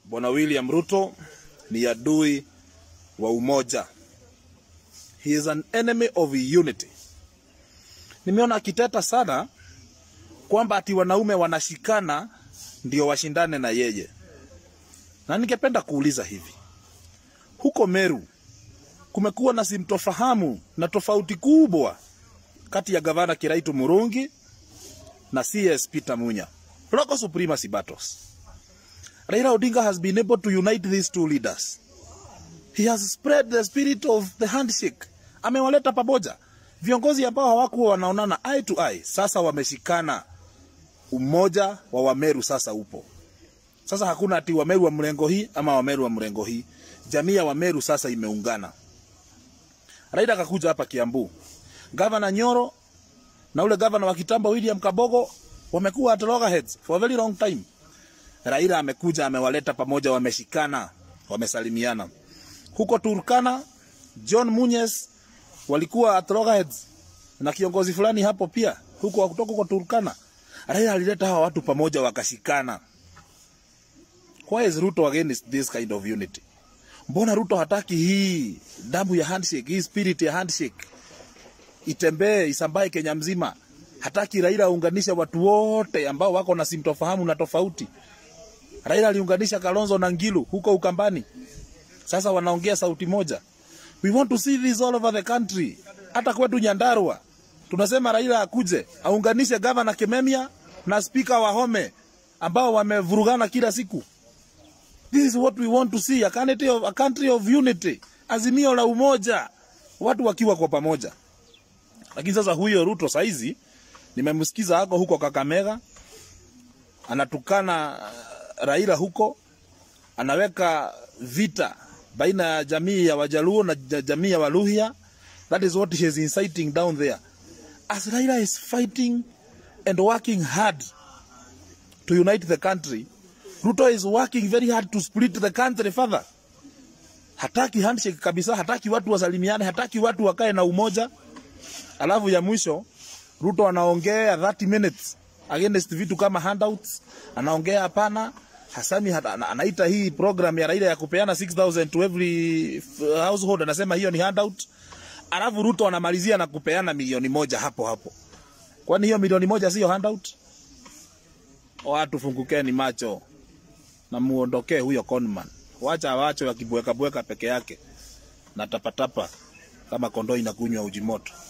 Bwana William Ruto ni adui wa umoja. He is an enemy of unity. Nimeona akiteta sana kwamba ati wanaume wanashikana ndio washindane na yeye, na ningependa kuuliza hivi, huko Meru kumekuwa na simtofahamu na tofauti kubwa kati ya gavana Kiraitu Murungi na CS Peter Munya. Local supremacy battles. Raila Odinga has been able to unite these two leaders. He has spread the spirit of the handshake. Amewaleta pamoja viongozi ambao hawakuwa wanaonana eye to eye, sasa wameshikana. Umoja wa Wameru sasa upo. Sasa hakuna ati Wameru wa mrengo hii ama Wameru wa mrengo hii. Jamii ya Wameru sasa imeungana. Raila akakuja hapa Kiambu. Gavana Nyoro na ule gavana wa kitambo William Kabogo wamekuwa at loggerheads for a very long time. Raila amekuja amewaleta pamoja, wameshikana, wamesalimiana. Huko Turkana, John Munyes walikuwa at loggerheads na kiongozi fulani hapo pia huko kutoka kwa Turkana. Raila alileta hawa watu pamoja, wakashikana. Why is Ruto against this kind of unity? Mbona Ruto hataki hii damu ya handshake, hii spirit ya handshake itembee isambae Kenya mzima? Hataki Raila aunganishe watu wote ambao wako na simtofahamu na tofauti. Raila aliunganisha Kalonzo na Ngilu huko Ukambani, sasa wanaongea sauti moja. We want to see this all over the country. Hata kwetu Nyandarua tunasema Raila akuje aunganishe gavana Kimemia na spika wa Home ambao wamevurugana kila siku. This is what we want to see, a country of, a country of unity, azimio la umoja, watu wakiwa kwa pamoja. Lakini sasa huyo Ruto saizi nimemsikiza hako huko Kakamega anatukana Raila huko, anaweka vita baina ya jamii ya Wajaluo na jamii ya Waluhya. That is what he is inciting down there. As Raila is fighting and working hard to unite the country, Ruto is working very hard to split the country further. Hataki handshake kabisa, hataki watu wasalimiane, hataki watu wakae na umoja. Alafu ya mwisho Ruto anaongea 30 minutes against vitu kama handouts, anaongea hapana. Hasani anaita hii program ya Raila ya kupeana 6000 to every household, anasema hiyo ni handout. Alafu Ruto anamalizia na kupeana milioni moja hapo hapo. Kwani hiyo milioni moja sio handout? Watu fungukeni macho na muondokee huyo conman. Wacha wacho yakibweka bweka peke yake na tapatapa kama kondoo inakunywa uji moto.